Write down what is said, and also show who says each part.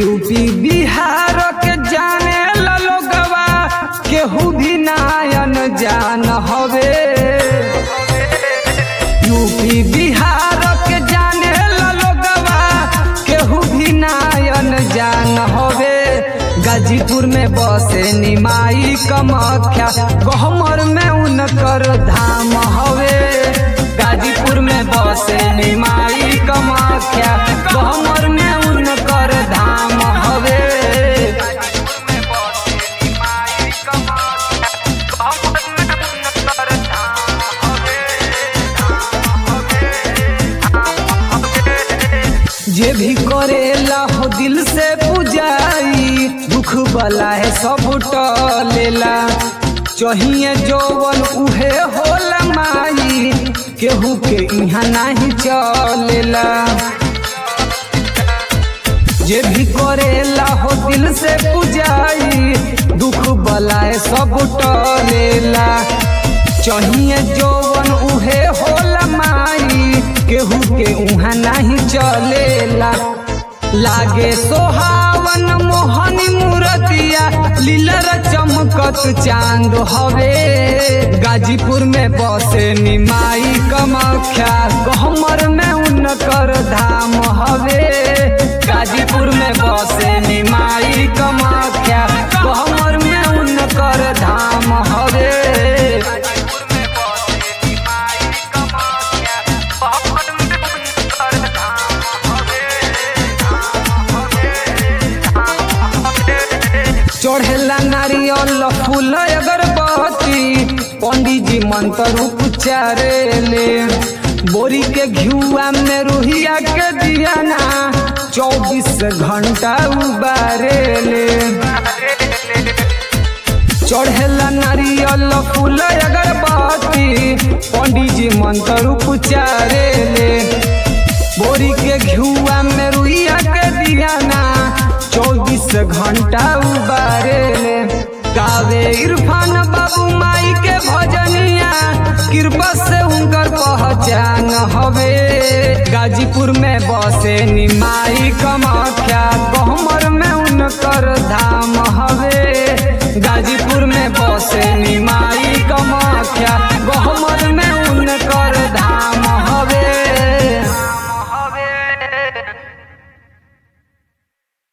Speaker 1: UP Bihar के जाने ला लोगवा केहू भी नायन जान हवे यूपी बिहार के जाने ला लोगवा केहू भी नायन जान हवे गाजीपुर में बसे निमाई कमख्या गहमर में उनकर धाम हवे गाजीपुर में बसे निमाई कमख्या गहमर में उनकर धाम हवे जे भी करेला हो दिल से पुजाई दुख बला है सब टलेला चाहिए जौवन उहे होला माई केहू के यहाँ नहीं चलेला जे भी करेला हो दिल से पुजाई दुख बलाए सब टलेला चाहिए जौवन उहे होला माई केहू के उहाँ नहीं चलेला लागे सोहावन मोहनी मूरतिया लीलर चमकत चांद हवे गाजीपुर में बसे निमाई कमख्या गहमर में उनकर धाम हवे गाजीपुर में बसे निमाई कमख्या गहमर में उनकर धाम हवे चढ़ेला नारियल फूल अगरबत्ती पंडित जी मंत्र उच्चारेले बोरी के घियुआ में रुहिया के दियाना चौबीस घंटा उबारेले चढ़ेला नारियल फूल अगरबत्ती पंडित जी मंत्र उच्चारेले बोरी के घियुआ में रुइया के दियाना चौबीस घंटा उबारेले गावे इरफान बाबू माई के भजनिया कृपा से उनकर पहचान हवे गाजीपुर में बसे निमाई कमख्या गहमर में उनकर धाम हवे गाजीपुर में बसे निमाई कमख्या